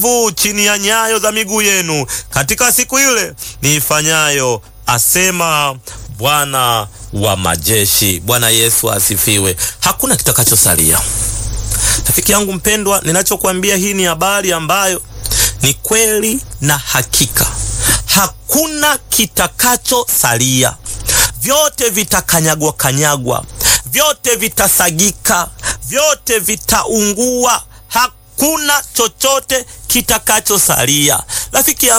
vu chini ya nyayo za miguu yenu katika siku ile niifanyayo, asema Bwana wa majeshi. Bwana Yesu asifiwe. Hakuna kitakachosalia. Rafiki yangu mpendwa, ninachokuambia hii ni habari ambayo ni kweli na hakika. Hakuna kitakachosalia, vyote vitakanyagwa kanyagwa, vyote vitasagika, vyote vitaungua. Hakuna chochote kitakachosalia. Rafiki yangu